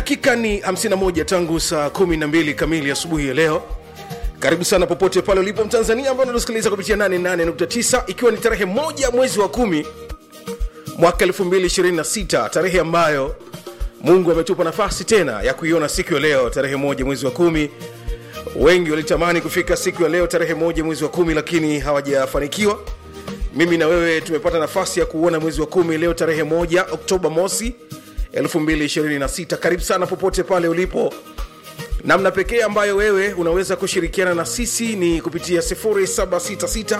dakika ni 51 tangu saa 12 kamili asubuhi ya leo karibu sana popote pale ulipo mtanzania ambao unatusikiliza kupitia 88.9 ikiwa ni tarehe moja mwezi wa kumi mwaka 226 tarehe ambayo mungu ametupa nafasi tena ya kuiona siku ya leo tarehe moja mwezi wa kumi wengi walitamani kufika siku ya leo tarehe moja mwezi wa kumi lakini hawajafanikiwa mimi na wewe tumepata nafasi ya kuuona mwezi wa kumi leo tarehe moja oktoba mosi 226 karibu sana popote pale ulipo namna pekee ambayo wewe unaweza kushirikiana na sisi ni kupitia 766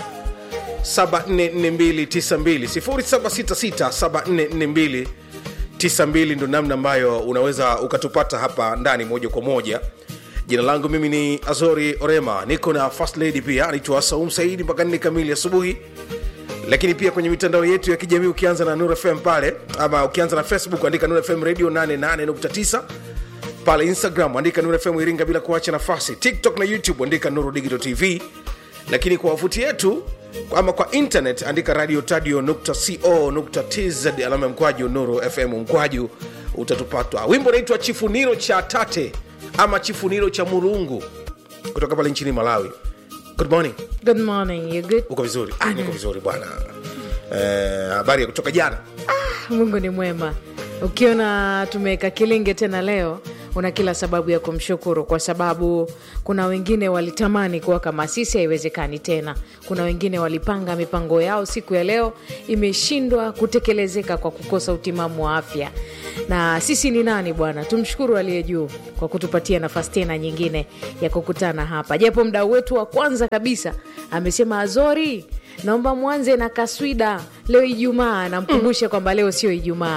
744292 766 ndo namna ambayo unaweza ukatupata hapa ndani moja kwa moja jina langu mimi ni azori orema niko na first lady pia anaitwa saum saidi mpaka nne kamili asubuhi lakini pia kwenye mitandao yetu ya kijamii ukianza na nur fm pale ama ukianza na facebook andika nur fm radio 88.9 pale instagram andika nur fm iringa bila kuacha nafasi tiktok na youtube andika nuru digital tv lakini kwa wavuti yetu ama kwa internet andika radio tadio co tz alama ya mkwaju nuru fm mkwaju utatupatwa wimbo unaitwa chifuniro cha tate ama chifuniro cha murungu kutoka pale nchini malawi good morning Good morning, you good? uko vizuri ah, niko vizuri bwana Eh, habari ya kutoka jana Mungu ni mwema. Ukiona tumeweka kilinge tena leo, una kila sababu ya kumshukuru, kwa sababu kuna wengine walitamani kuwa kama sisi, haiwezekani tena. Kuna wengine walipanga mipango yao, siku ya leo imeshindwa kutekelezeka kwa kukosa utimamu wa afya. Na sisi ni nani bwana? Tumshukuru aliye juu kwa kutupatia nafasi tena nyingine ya kukutana hapa, japo mdau wetu wa kwanza kabisa amesema Azori, naomba mwanze na kaswida leo Ijumaa. Namkumbusha kwamba leo sio Ijumaa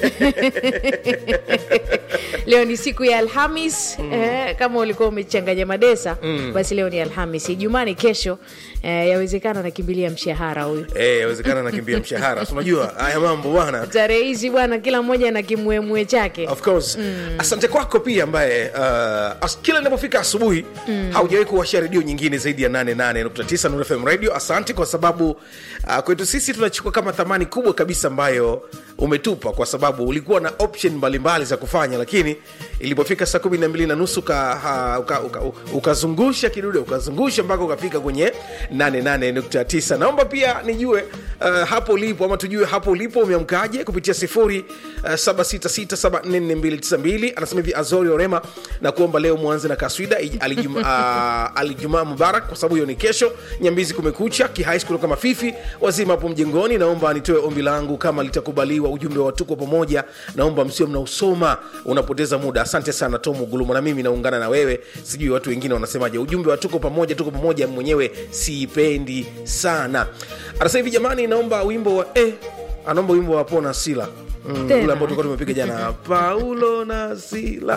leo ni siku ya Alhamis eh, kama ulikuwa umechanganya madesa basi leo ni Alhamis. Ijumaa ni kesho eh, yawezekana nakimbilia mshahara huyu Eh, yawezekana nakimbia mshahara Si unajua haya mambo bwana tarehe hizi bwana, kila mmoja na kimwemwe chake. of course asante kwako pia ambaye uh, as, kila inapofika asubuhi haujawahi kuwasha redio nyingine zaidi ya 88.9 Nuru FM radio asante kwa sababu uh, kwetu sisi tunachukua kama thamani kubwa kabisa ambayo umetupa kwa sababu ulikuwa na option mbalimbali za kufanya lakini ilipofika saa kumi na mbili na nusu ukazungusha uka, uka, uka ukazungusha kidude ukazungusha mpaka ukafika kwenye 88.9 naomba pia nijue uh, hapo ulipo ama tujue hapo ulipo umeamkaje kupitia sifuri uh, 766744292 anasema hivi azori orema na kuomba leo mwanze na kaswida ij- alijum- uh, alijumaa mubarak kwa sababu hiyo ni kesho nyambizi kumekucha kihais kutoka mafifi wazima hapo mjengoni naomba nitoe ombi langu kama litakubaliwa ujumbe wa tuko pamoja naomba msio mnausoma unapoteza muda asante sana tomu gulumo na mimi naungana na wewe sijui watu wengine wanasemaje ujumbe wa tuko pamoja tuko pamoja mwenyewe siipendi sana anasema hivi jamani naomba wimbo wa eh, anaomba wimbo wa pona sila mm, Tena. ule ambao tulikuwa tumepiga jana paulo na sila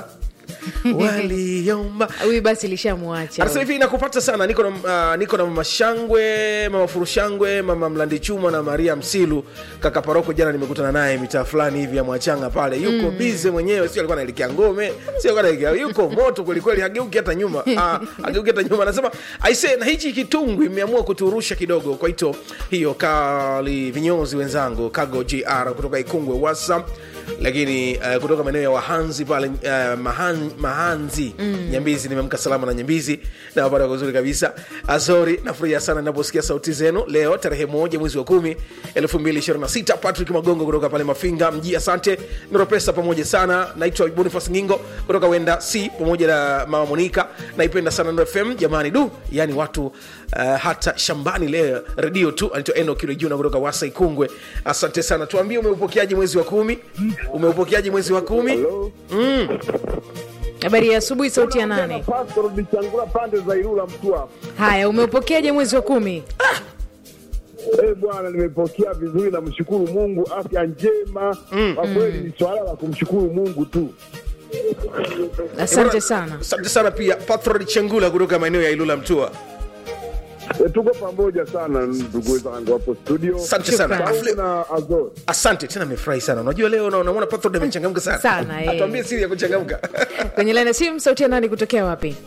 waliomba Huyu basi lishamwacha anasema hivi nakupata sana niko na, uh, niko na mama shangwe mama furushangwe mama mlandi chuma na maria msilu kaka paroko jana nimekutana naye mitaa fulani hivi ya mwachanga pale yuko mm. bize mwenyewe sio alikuwa naelekea ngome sio alikuwa anaelekea yuko moto kwelikweli hageuki hata nyuma ah, hageuki hata nyuma anasema aise na hichi kitungu imeamua kuturusha kidogo kwa hito hiyo kali vinyozi wenzangu kago gr kutoka ikungwe whatsapp lakini uh, kutoka maeneo ya wahanzi pale uh, mahan, mahanzi mm. nyambizi nimeamka salama na nyambizi nawapata kwa uzuri kabisa azori nafurahia sana naposikia sauti zenu leo tarehe moja mwezi wa kumi 226 patrick magongo kutoka pale mafinga mji asante niropesa pamoja sana naitwa bonifas ngingo kutoka wenda c pamoja na mama monika naipenda sana Nuru fm jamani du yani watu uh, hata shambani leo redio tu anaitwa eno kilojuna kutoka wasa ikungwe asante sana tuambie umeupokeaje mwezi wa kumi umeupokeaje mwezi wa kumi Hello? habari ya asubuhi. Sauti ya nane. Pastor Bichangula pande za Ilula Mtwapa. Haya, umeupokeaje mwezi wa kumi? Eh bwana, nimepokea vizuri, namshukuru Mungu, afya njema. Kwa kweli ni swala la kumshukuru Mungu tu. Asante sana. asante sana pia patrod chengula kutoka maeneo ya ilula mtua Eh, tuko pamoja sana ndugu zangu hapo studio. asante sana Shukrani. Afle- Sauti na Azor. asante tena amefurahi sana unajua leo na- unamwona patrod amechangamka sana Sana, eh. atuambie siri ya kuchangamka Kwenye laini ya simu, sauti ya nani kutokea wapi?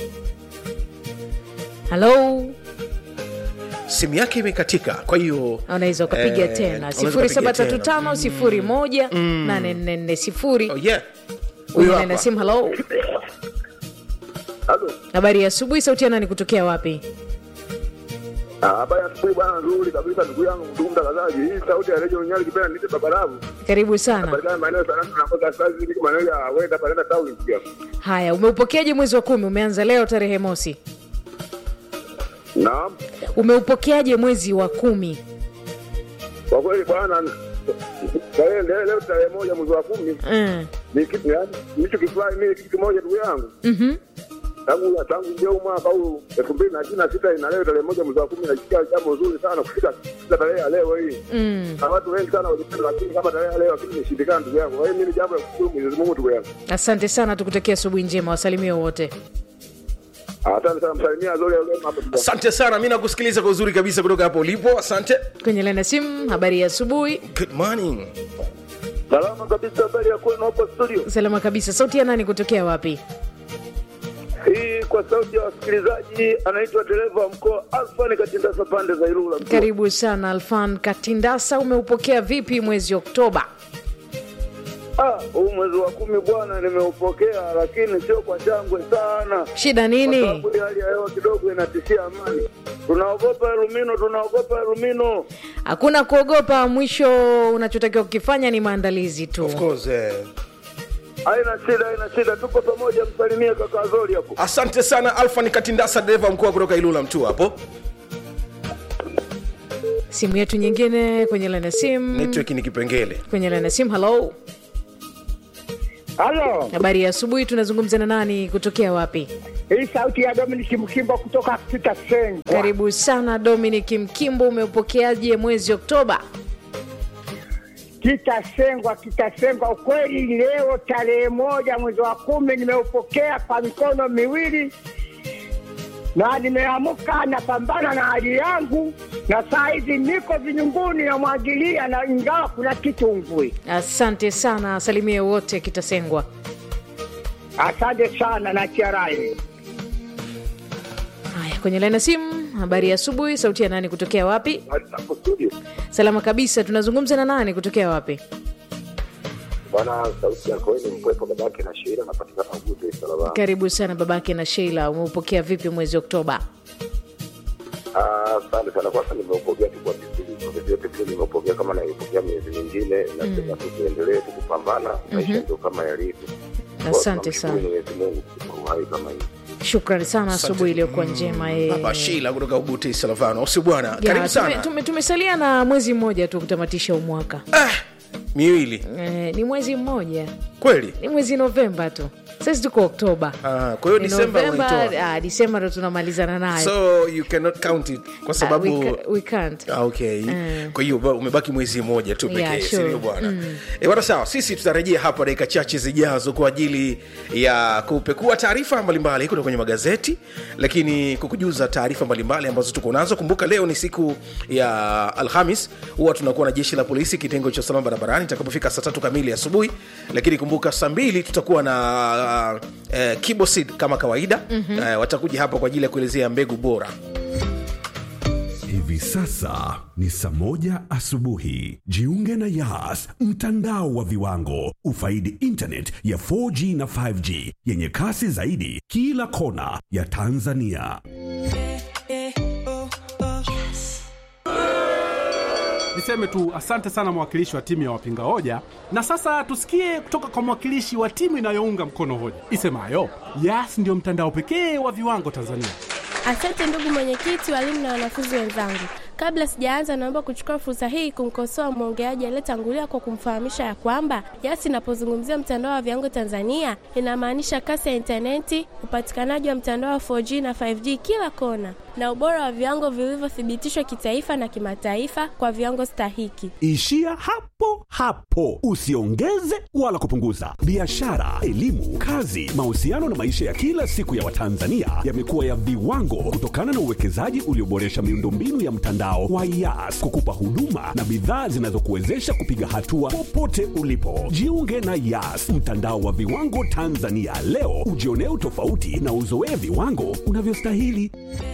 Halo, simu yake imekatika kwa hiyo unaweza ukapiga eh, tena unaweza ukapiga tena. 0735 01 840 oh, yeah Kwenye hapa. laini ya simu. Halo, Halo. habari ya asubuhi. Sauti ya nani kutokea wapi? Ah, Habari ya asubuhi bwana, nzuri kabisa ndugu yangu ndugu mtangazaji. Hii sauti ya Radio Nyali kipenda nite babarabu. Karibu sana. Patikana maeneo sana tunakosa sasa hivi kama maeneo ya Wenda Parenda Town pia. Haya, umeupokeaje mwezi wa kumi? Umeanza leo tarehe mosi, Naam. umeupokeaje mwezi wa kumi? Kwa kweli bwana tarehe leo leo tarehe moja mwezi wa kumi Mm. ni kitu yani nicho kifurahi mimi kitu kimoja ndugu yangu. Mhm. Tangu tangu ndio mwaka huu 2026 ina leo tarehe moja mwezi wa kumi nasikia jambo zuri sana kufika kufika tarehe ya leo hii. Mm. Na watu wengi sana walipenda lakini kama tarehe ya leo lakini imeshindikana ndugu yangu. Kwa hiyo mimi jambo la kushukuru Mwenyezi Mungu ndugu yangu. Asante sana, tukutakia asubuhi njema, wasalimie wote. Asante sana msalimia Zori ya Ulema hapa ndugu yangu. asante sana mi nakusikiliza kwa uzuri kabisa kutoka hapo ulipo asante Kwenye laini ya simu, habari ya asubuhi. good morning Salama kabisa, habari ya kwenu hapo studio. Salama kabisa. Sauti ya nani kutokea wapi? Hii kwa sauti ya wasikilizaji, anaitwa dereva wa mkoa Alfani Katindasa pande za Ilula. mkoa. Karibu sana Alfan Katindasa, umeupokea vipi mwezi Oktoba? Ah, huu mwezi wa kumi bwana, nimeupokea lakini sio kwa shangwe sana, Shida kwa nini? sababu hii hali ya hewa kidogo inatishia amani. Tunaogopa Elumino, tunaogopa Elumino. Hakuna kuogopa, mwisho unachotakiwa kukifanya ni maandalizi tu. of course eh. Haina shida, haina shida, tuko pamoja. Msalimie kaka Zori hapo. asante sana alfa ni katindasa dereva mkuu kutoka ilula mtu hapo Simu yetu nyingine kwenye laini ya simu, network ni kipengele kwenye laini ya simu. Halo, Halo, habari ya asubuhi. Tunazungumza na nani kutokea wapi? hii sauti ya Dominic Mkimbo kutoka Kitasengwa. Karibu sana Dominic Mkimbo, umeupokeaje mwezi Oktoba? Kitasengwa, Kitasengwa. Ukweli leo tarehe moja mwezi wa kumi nimeupokea kwa mikono miwili na nimeamka napambana na hali yangu, na saa hizi niko vinyunguni namwagilia, na ingawa kuna kitungwi. Asante sana, salimie wote Kitasengwa. Asante sana na chiarai. Haya, kwenye laini ya simu, habari ya asubuhi. Sauti ya nani kutokea wapi? Hapo studio Salama kabisa. Tunazungumza na nani kutokea wapi? bwana, sauti yako wewe ni mpwepo, babake na Sheila napatikana Ugude Salama. Karibu sana babake na Sheila, umeupokea vipi mwezi Oktoba? Ah, Asante sana. Kwanza nimeupokea tu kwa vizuri, kwa vyovyote vile nimeupokea kama naipokea miezi mingine, nasema tu tuendelee tu kupambana, maisha ndio kama yalivyo. Kwa Asante tunamshukuru sana, Mwenyezi Mungu kwa uhai kama hivi. shukrani sana, asubuhi iliyokuwa njema. eh. baba shila kutoka ubuti salavano usi bwana Ya, karibu tume- sana tume- tumesalia na mwezi mmoja tu kutamatisha umwaka. ah, miwili Eh, ni mwezi mmoja, kweli ni mwezi Novemba tu, sasa tuko Oktoba. ah, kwa hiyo Ni disemba Novemba, unaitoa ah, Disemba ndo tunamalizana nayo. so you cannot count it kwa Ah, sababu we, ca- we can't. Ah, okay Mm. kwa hiyo ba- umebaki mwezi mmoja tu pekee Yeah, sure. sindio bwana Eh, bwana sawa sisi tutarejea hapa dakika chache zijazo kwa ajili ya kupekua taarifa mbalimbali kutoka kwenye magazeti lakini kukujuza taarifa mbalimbali ambazo tuko nazo kumbuka leo ni siku ya alhamis huwa tunakuwa na jeshi la polisi kitengo cha usalama barabarani itakapofika saa tatu kamili asubuhi lakini kumbuka saa mbili tutakuwa na uh, uh, kibosid kama kawaida mm-hmm. uh, watakuja hapa kwa ajili ya kuelezea mbegu bora Hivi sasa ni saa moja asubuhi. Jiunge na Yas, mtandao wa viwango. Ufaidi internet ya 4G na 5G yenye kasi zaidi kila kona ya Tanzania. Niseme tu asante sana mwakilishi wa timu ya wapinga hoja, na sasa tusikie kutoka kwa mwakilishi wa timu inayounga mkono hoja isemayo Yas ndiyo mtandao pekee wa viwango Tanzania. Asante ndugu mwenyekiti, walimu na wanafunzi wenzangu. Kabla sijaanza, naomba kuchukua fursa hii kumkosoa mwongeaji aliyetangulia kwa kumfahamisha ya kwamba Yas inapozungumzia mtandao wa viwango Tanzania inamaanisha kasi ya intaneti, upatikanaji wa mtandao wa 4G na 5G kila kona, na ubora wa viwango vilivyothibitishwa kitaifa na kimataifa kwa viwango stahiki. Ishia hapo hapo, usiongeze wala kupunguza. Biashara, elimu, kazi, mahusiano na maisha ya kila siku ya Watanzania yamekuwa ya viwango kutokana na uwekezaji ulioboresha miundombinu ya mtandao wa Yas kukupa huduma na bidhaa zinazokuwezesha kupiga hatua popote ulipo. Jiunge na Yas, mtandao wa viwango Tanzania leo, ujionee utofauti na uzoee viwango unavyostahili.